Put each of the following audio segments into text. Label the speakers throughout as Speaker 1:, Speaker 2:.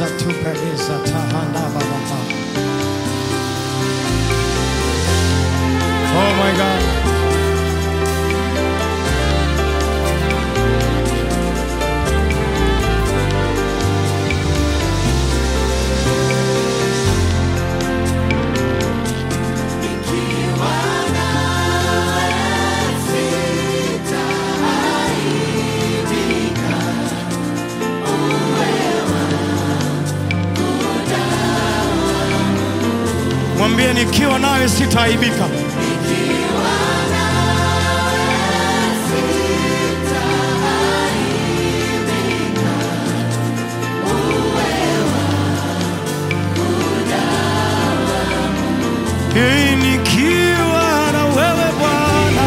Speaker 1: Reza tu preleza tahanda baba. Oh my God. Mwambie nikiwa nawe sitaaibika. Hii nikiwa na wewe Bwana,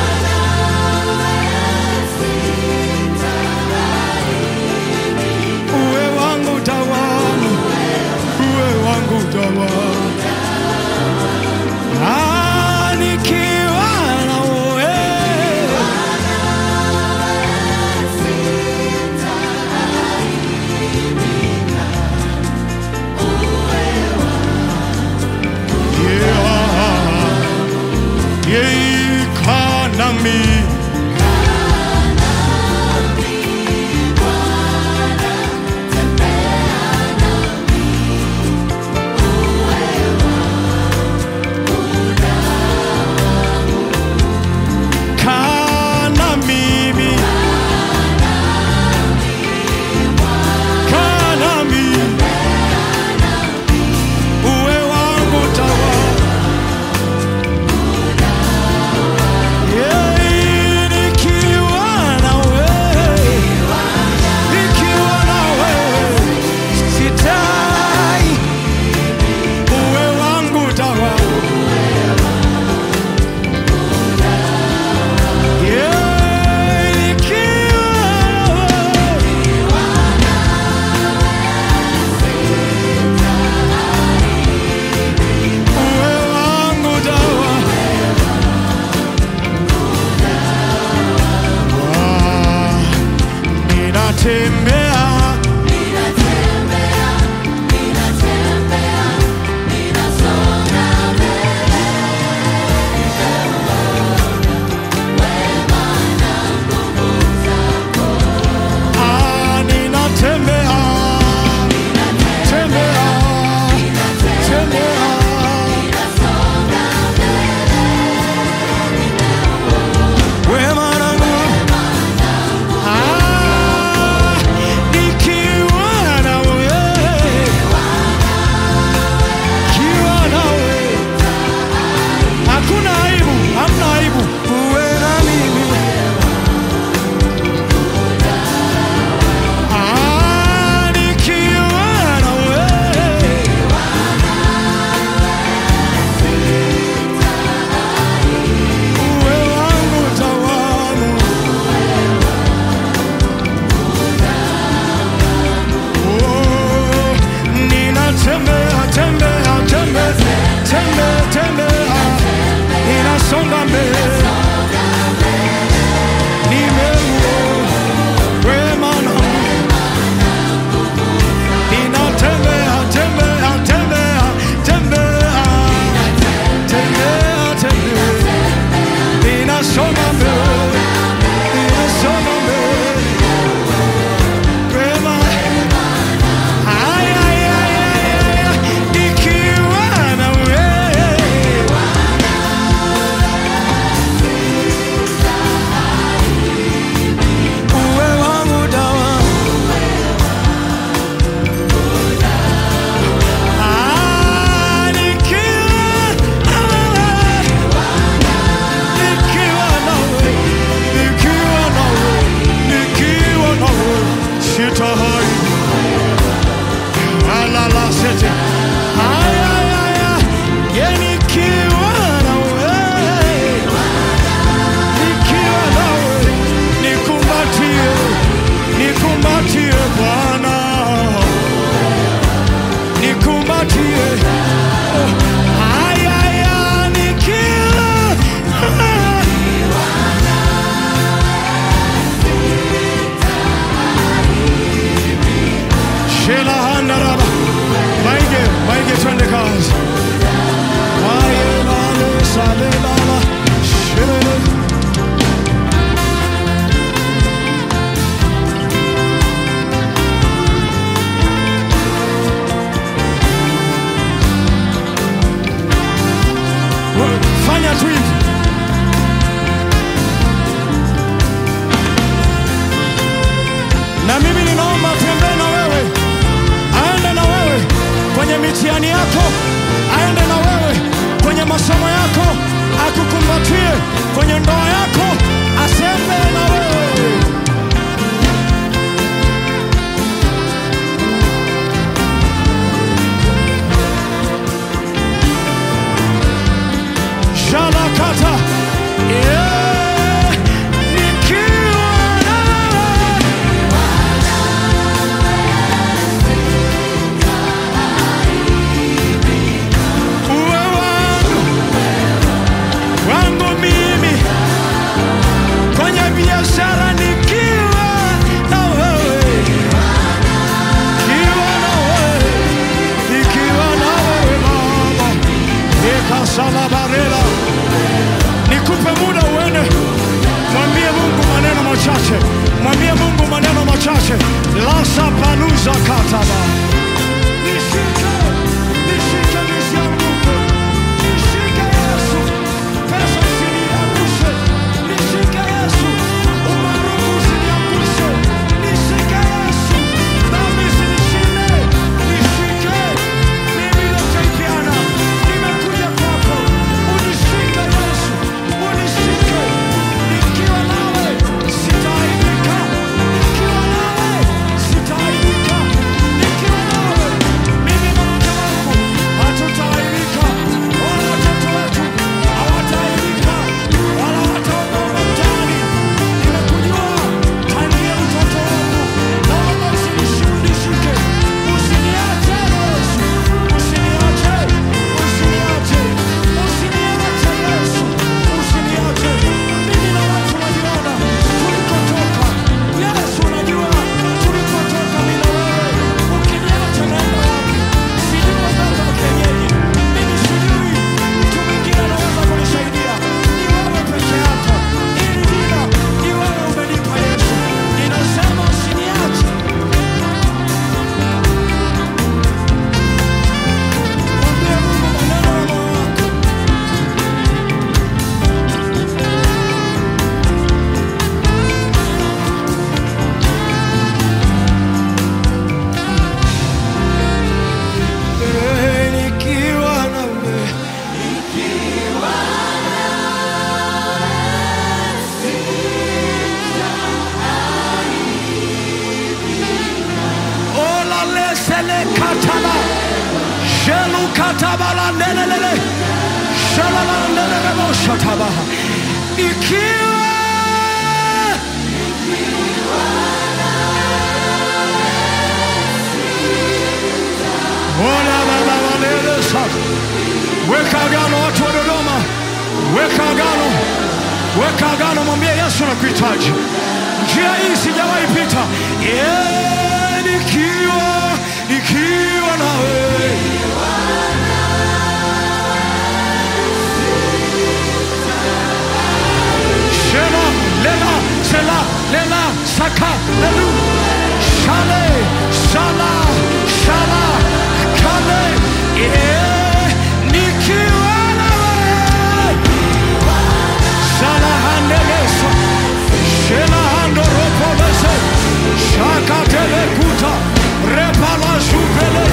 Speaker 1: uwe wangu tawala, uwe wangu tawala. Ah, fanya tu hivi. Na mimi ninaomba atembee na wewe, aende na wewe kwenye mitihani yako, aende na wewe kwenye masomo yako, akukumbatie kwenye ndoa yako, asembee na wewe. Shalakata. Yeah. Nikiwa nawe. Uwe wangu, wangu mimi kwenye biashara nikiwa na wewe, nikiwa na wewe, nikiwa na wewe Baba, nikasalabarela nikupe muda uende, mwambie Mungu maneno machache, mwambie Mungu maneno machache. lasa paluza kataba nishike, nishike nisianguke, nishike Yesu, pesa usiniangushe, nishike Yesu, umaarufu usiniangushe, nishike Yesu, dhambi usinishinde, nishike mimi nitaipiana, nimekuja kwako, unishike Yesu, unishike, nikiwa nawe sitaaibika, nikiwa nawe sitaaibika, nikiwa nawe mimi na mke wangu hatutaaibika, wala watoto wetu hawataaibika, wala wataondoka mtaani. Nimekujua tangia mtoto wangu, naomba usinishike, usiniache Yesu, usiniache, usiniache, usiniache Yesu, usiniache. Mimi na watu waliona tulikotoka. Yesu, unajua tulikotoka mimi na wewe. Ukiniacha naenda wapi? Sijui waganga wa kienyeji, mimi sijui mtu mwingine anaweza kunisaidia. Ni wewe peke yako. Hili jina ni wewe umenipa Yesu. Ninasema usiniache. Mwambie Mungu maneno ya moyo wako. Eh, nikiwa nawe. Ola lesele katala. Shelu katabala nelelele. Shalala nelele mo shatabaha. Ikiwa Ola baba walele sasa. Weka agano watu wa Dodoma, weka agano, weka agano, mwambie Yesu nakuhitaji. Njia hii sijawahi pita. Yeah, nikiwa nikiwa na wewe Shela, lela, sela, lela, saka, lelu, shale, shala, shala, kale, eh, nikiwa na wewe. Shala handelesa, shela handoropolese, shaka telekuta, repala zupele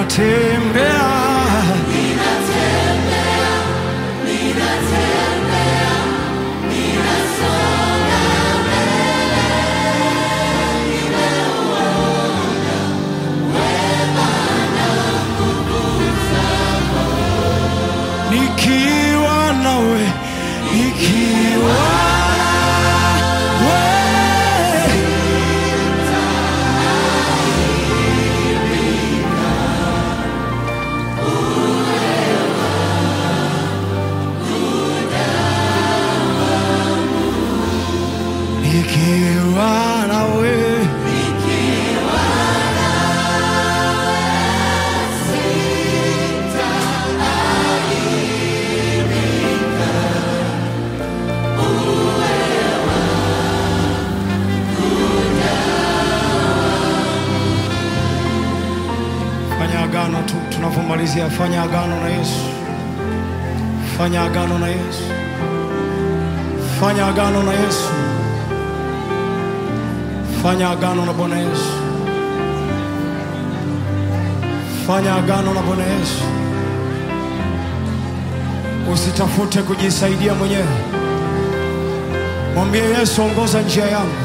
Speaker 1: ninatembea nikiwa nawe nikiwa nawe nikiwa nawe fanya agano tu tunavyomalizia fanya agano na yesu fanya agano na yesu fanya agano na yesu fanya agano na bwana yesu fanya agano na bwana yesu usitafute kujisaidia mwenyewe mwambie yesu ongoza njia yangu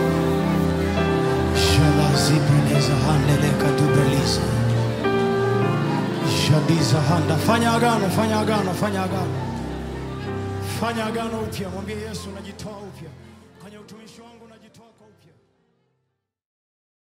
Speaker 1: shalazibeleza handeleka dubeliza shadiza handa fanya agano fanya agano fanya agano fanya agano upya mwambie yesu najitoa upya